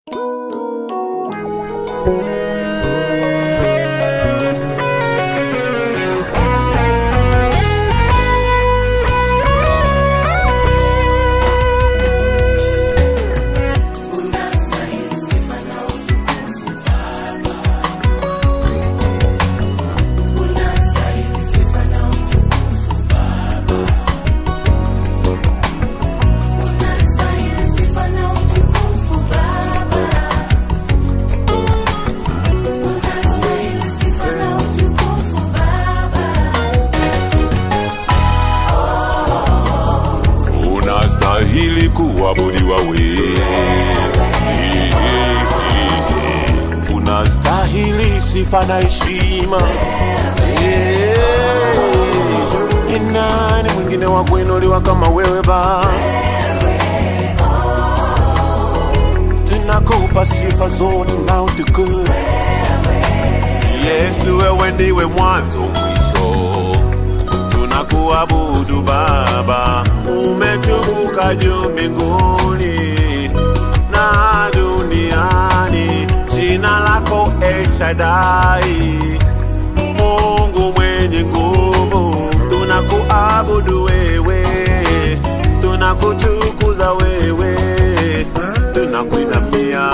unastahili kuabudiwa wewe, unastahili sifa na heshima. Eh, Ni nani mwingine wa kuinuliwa kama wewe Baba? Tunakupa sifa zote na utukufu. Yesu, wewe ndiwe mwanzo mwisho tunakuabudu Baba, umetukuka juu mbinguni na duniani. Jina lako El Shaddai, Mungu mwenye nguvu, tunakuabudu wewe, tunakutukuza wewe, tunakuinamia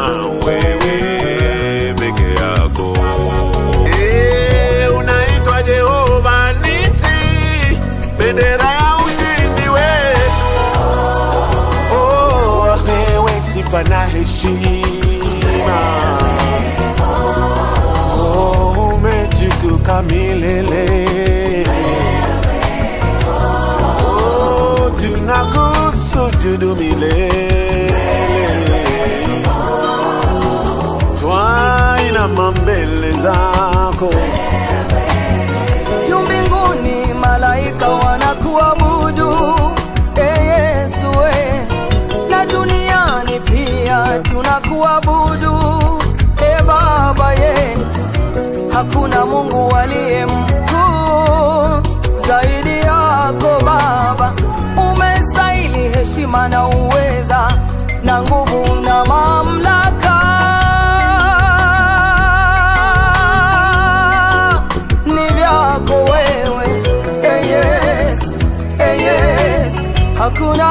wewe peke yako. Eh, unaitwa Jehova Nisi, bendera ya ushindi wetu. Oh, wewe sifa na heshima. Oh, umetukuka milele. Oh, tunakusujudu milele. Twainama mbele zako. juu mbinguni malaika wanakuabudu e Yesu we, na duniani pia tunakuabudu e Baba yetu. Hakuna Mungu aliye mkuu zaidi yako Baba, umestahili heshima na uweza na nguvu na mamlaka ni vyako wewe eh, yes, eh, yes. hakuna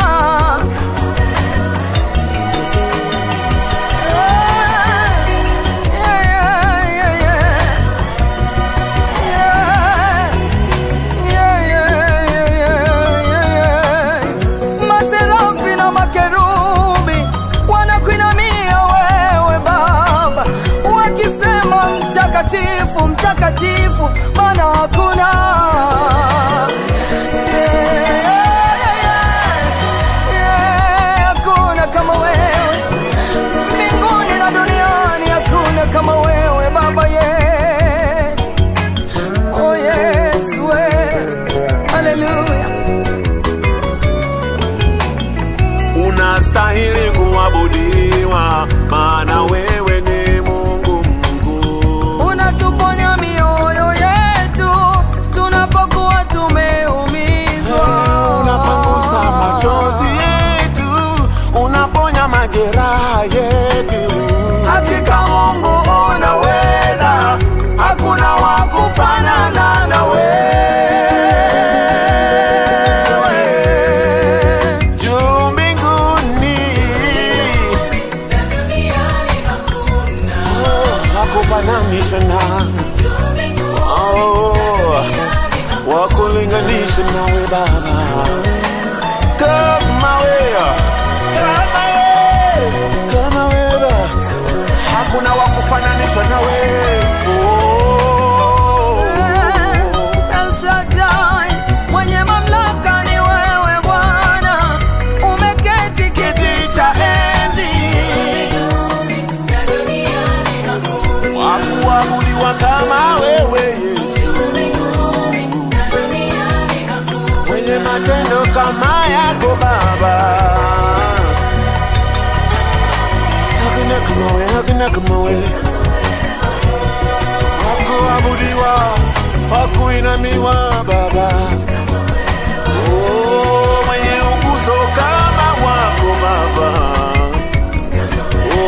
Eh, yeah, yeah, yeah, yeah. Yeah, yeah, yeah, yeah, yeah. Maserafi na makerubi wanakuinamia wewe Baba, wakisema mtakatifu, mtakatifu, maana hakuna Yeah, yeah, yeah, hakuna kama wewe mbinguni na duniani, hakuna kama wewe Baba yetu. Oh yes, we. Hallelujah. unastahili kuabudiwa, maana wewe ni Mungu mkuu. Unatuponya mioyo yetu tunapokuwa tumeumizwa. Unapangusa machozi yetu, unaponya majeraha yetu. Hakika Mungu unaweza, hakuna wa kufanana na wewe. Juu mbinguni Oh, hakufananishwa na Oh, wakulinganishwa nawe Baba, kama wewe, kama wewe, kama wewe, hakuna wakufananishwa nawe. Oh. El Shaddai, mwenye mamlaka ni wewe Bwana, umeketi kiti cha enzi. wakuabudiwa kama wewe Yesu, mwenye matendo kama yako Baba, hakuna kama wewe, hakuna kama wewe, wakuabudiwa, wakuinamiwa Baba, oh, mwenye uguzo kama wako Baba,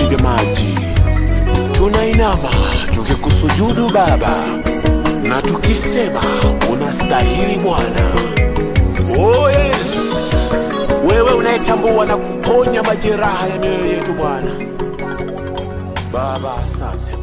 vilindi vya maji. Tunainama tukikusujudu Baba na tukisema unastahili Bwana. Oh yes, wewe unayetambua na kuponya majeraha ya mioyo yetu Bwana. Baba, asante.